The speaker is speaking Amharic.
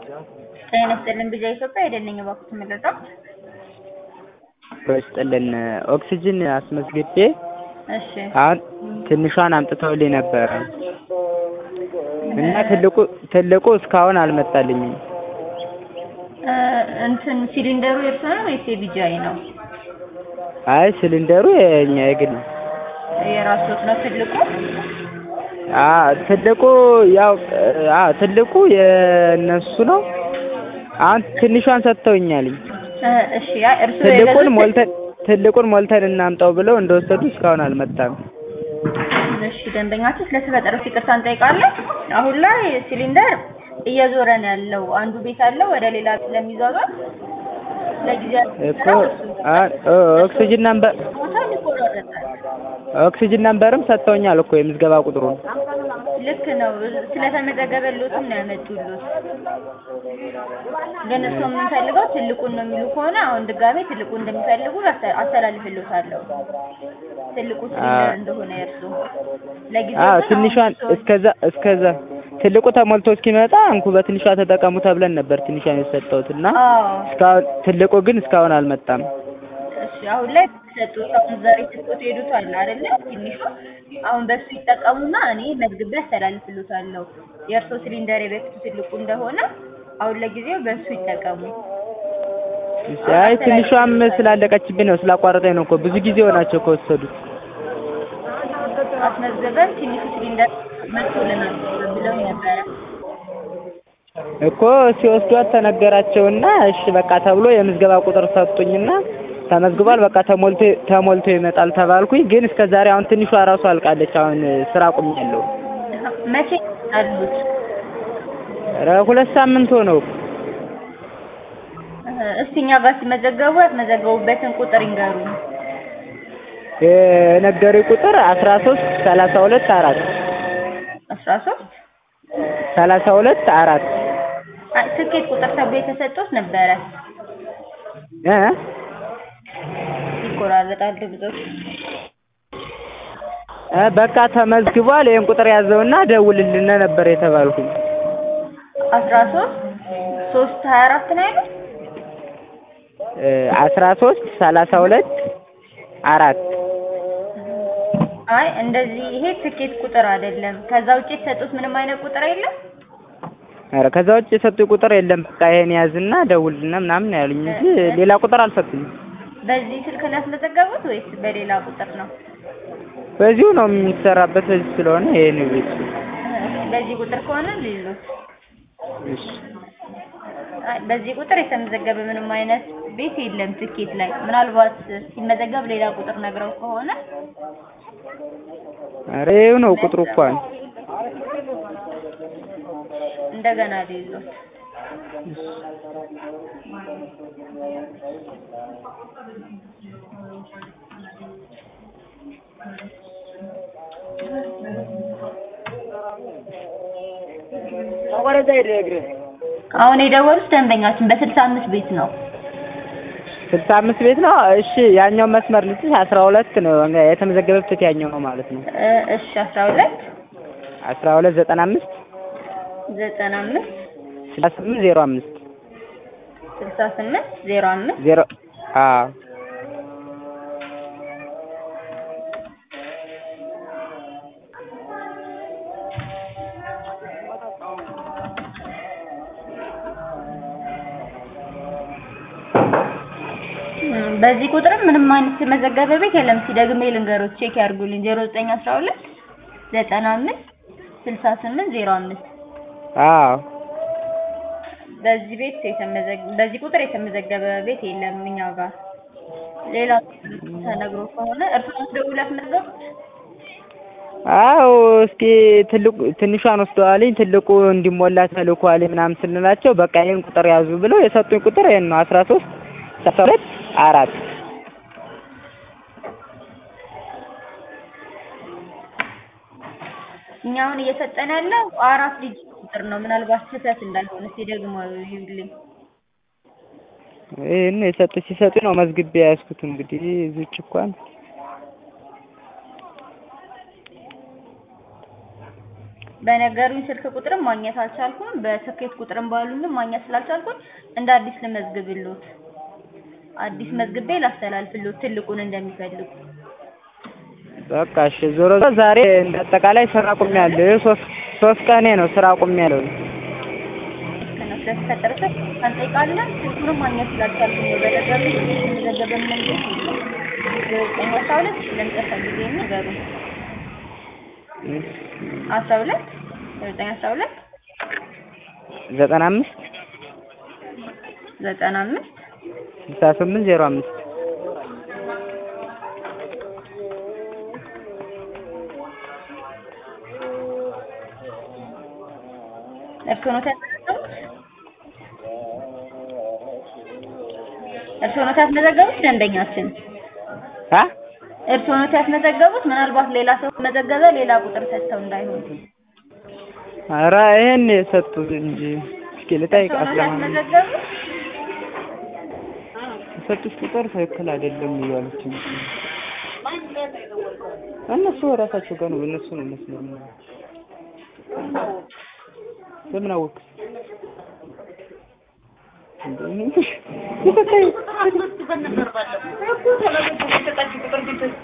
ጤና ይስጥልን ቢዛ ኢትዮጵያ የደነኝ እባክዎት ምንድነው? ይስጥልን ኦክሲጅን አስመዝግቤ እሺ አሁን ትንሿን አምጥተውልኝ ነበረ እና ትልቁ ትልቁ እስካሁን አልመጣልኝም። እ እንትን ሲሊንደሩ የእርሶ ነው ወይስ የቢጂአይ ነው? አይ ሲሊንደሩ የኛ የግል ነው። የራስዎት ነው ትልቁ? አ ትልቁ ያው አ ትልቁ የእነሱ ነው። አሁን ትንሿን ሰጥተውኛልኝ። እ እሺ ያ እርሶ ትልቁን የገዙት ሞልተን ትልቁን ሞልተን እናምጣው ብለው እንደወሰዱ እስካሁን አልመጣም። እሺ ደንበኛችን ስለተፈጠረው ይቅርታ እንጠይቃለን። አሁን ላይ ሲሊንደር እየዞረ ነው ያለው። አንዱ ቤት አለው ወደ ሌላ ስለሚዟዟር ለጊዜያዊ እኮ አ- ኦ- ኦክሲጅን ነምበር ቦታ ይቆራረጣል። ኦክሲጅን ነምበርም ሰጥተውኛል እኮ የምዝገባ ቁጥሩን። ልክ ነው። ስለተመዘገበልዎትም ነው ያመጡልዎት። ግን እርስዎ የምንፈልገው ትልቁን ነው የሚሉ ከሆነ አሁን ድጋሜ ትልቁን እንደሚፈልጉ አስተላ- አስተላልፍልዎታለሁ። ትልቁ ሲሊንደር እንደሆነ የእርስዎ ለጊዜው አዎ ግን ትንሿን አሁን እስከዛ እስከዛ ትልቁ ተሞልቶ እስኪመጣ እንኩ በትንሿ ተጠቀሙ ተብለን ነበር ትንሿን የሰጠሁት እና አዎ እስካሁን ትልቁ ግን እስካሁን አልመጣም። እሺ አሁን ላይ ሰጡት። አሁን ዛሬ ትልቁት ሄዱት አለ አይደለ? ትንሹ አሁን በሱ ይጠቀሙና እኔ መዝግቤ አስተላልፍልዎታለሁ። የእርስዎ ሲሊንደር የበፊቱ ትልቁ እንደሆነ አሁን ለጊዜው በሱ ይጠቀሙ። እሺ፣ አይ ትንሿም ስላለቀችብኝ ነው ስላቋረጠኝ ነው እኮ ብዙ ጊዜ ሆናቸው ከወሰዱት። አስመዝገበን ትንሹ ሲሊንደር መጥቶልናል ብለው ነበረ። እኮ ሲወስዷት ተነገራቸውና እሺ በቃ ተብሎ የምዝገባ ቁጥር ሰጡኝና ተመዝግቧል በቃ ተሞልቶ ተሞልቶ ይመጣል ተባልኩኝ። ግን እስከ ዛሬ አሁን ትንሿ ራሱ አልቃለች። አሁን ስራ አቁሜያለሁ። መቼ አሉት? ኧረ ሁለት ሳምንት ሆነው። እስቲ እኛ ጋር ሲመዘገቡ ያስመዘገቡበትን ቁጥር ይንገሩ። የነገሩኝ ቁጥር አስራ ሶስት ሰላሳ ሁለት አራት አስራ ሶስት ሰላሳ ሁለት አራት አይ ትኬት ቁጥር ተብሎ የተሰጡት ነበረ። እ ይቆራረጣል ድምጾች። እ በቃ ተመዝግቧል ይሄን ቁጥር ያዘውና ደውልልን ነበር የተባልኩኝ። አስራ ሶስት ሶስት ሀያ አራት ነው ያሉት? እ አስራ ሶስት ሰላሳ ሁለት አራት አይ እንደዚህ ይሄ ትኬት ቁጥር አይደለም። ከዛ ውጭ የተሰጡት ምንም አይነት ቁጥር የለም። ኧረ ከዛ ውጭ የሰጡኝ ቁጥር የለም። በቃ ይሄን ያዝና ደውልና ምናምን ነው ያሉኝ እንጂ ሌላ ቁጥር አልሰጡኝም። በዚህ ስልክ ነው ያስመዘገቡት ወይስ በሌላ ቁጥር ነው? በዚሁ ነው የሚሰራበት በዚህ ስለሆነ ይሄን ቤት በዚህ ቁጥር ከሆነ ሊሉት እሺ አይ በዚህ ቁጥር የተመዘገበ ምንም አይነት ቤት የለም ትኬት ላይ። ምናልባት ሲመዘገብ ሌላ ቁጥር ነግረው ከሆነ ኧረ ይኸው ነው ቁጥሩ እንኳን እንደገና ሊሉት አሁን የደወሉት ደንበኛችን በስልሳ አምስት ቤት ነው። ስልሳ አምስት ቤት ነው። እሺ ያኛው መስመር ልጅ አስራ ሁለት ነው የተመዘገበበት ያኛው ነው ማለት ነው። እ እሺ አስራ ሁለት አስራ ሁለት ዘጠና አምስት ዘጠና አምስት ስልሳ ስምንት ዜሮ አምስት ስልሳ ስምንት ዜሮ አምስት ዜሮ አዎ እም፣ በዚህ ቁጥርም ምንም አይነት የተመዘገበ ቤት የለም። ሲደግሜ ልንገሮት ቼክ ያድርጉልኝ። ዜሮ ዘጠኝ አስራ ሁለት ዘጠና አምስት ስልሳ ስምንት ዜሮ አምስት አዎ በዚህ ቤት የተመዘገ በዚህ ቁጥር የተመዘገበ ቤት የለም እኛ ጋር። ሌላ ተነግሮ ከሆነ እርስዎ ደውለው ያስመዘገቡት? አዎ እስኪ ትልቁ ትንሿን ወስደዋልኝ ትልቁ እንዲሞላ ተልኳልኝ ምናምን ስንላቸው በቃ ይሄን ቁጥር ያዙ ብለው የሰጡኝ ቁጥር ይሄን ነው አስራ ሶስት ሰላሳ ሁለት አራት እኛ አሁን እየሰጠን ያለው አራት ዲጂት ቁጥር ነው። ምናልባት ስህተት እንዳይሆን እስኪ ደግሞ ይዩልኝ። ይሄን የሰጡ ሲሰጡ ነው መዝግቤ ያዝኩት እንግዲህ እዚች እንኳን በነገሩኝ ስልክ ቁጥርም ማግኘት አልቻልኩም። በስኬት ቁጥርም ባሉኝም ማግኘት ስላልቻልኩኝ እንደ አዲስ ልመዝግብሎት፣ አዲስ መዝግቤ ላስተላልፍሎት ትልቁን እንደሚፈልጉ። በቃ እሺ። ዞሮ ዞሮ ዛሬ እንደ አጠቃላይ ስራ አቁሜያለሁ። ይኸው ሶስት ሶስት ቀኔ ነው ስራ አቁሜያለሁ። ከነሱ ለተፈጠረ ስህተት እንጠይቃለን። ስልኩንም ማግኘት ስላልቻልኩኝ ነው። በነገሩኝ ስልክ የተመዘገበ መንገድ የለም። ዘጠኝ አስራ ሁለት ለመጨረሻ ጊዜ ንገሩኝ። አስራ ሁለት ዘጠኝ አስራ ሁለት ዘጠና አምስት ዘጠና አምስት ስልሳ ስምንት ዜሮ አምስት እርስዎ ኖት ያስመዘገቡት? እርስዎ ኖት ያስመዘገቡት? ደንበኛችን አ እርስዎ ኖት ያስመዘገቡት? ምናልባት ሌላ ሰው መዘገበ ሌላ ቁጥር ሰጥተው እንዳይሆን ኧረ ይሄን የሰጡት እንጂ እስኪ እርስዎ ልጠይቃት ኖት ለማንኛውም ያስመዘገቡት? የሰጡት ቁጥር ትክክል አይደለም እያሉችኝ እነሱ ራሳቸው ጋር ነው እነሱ ነው መስሎኝ በምን አወቅ እንዴ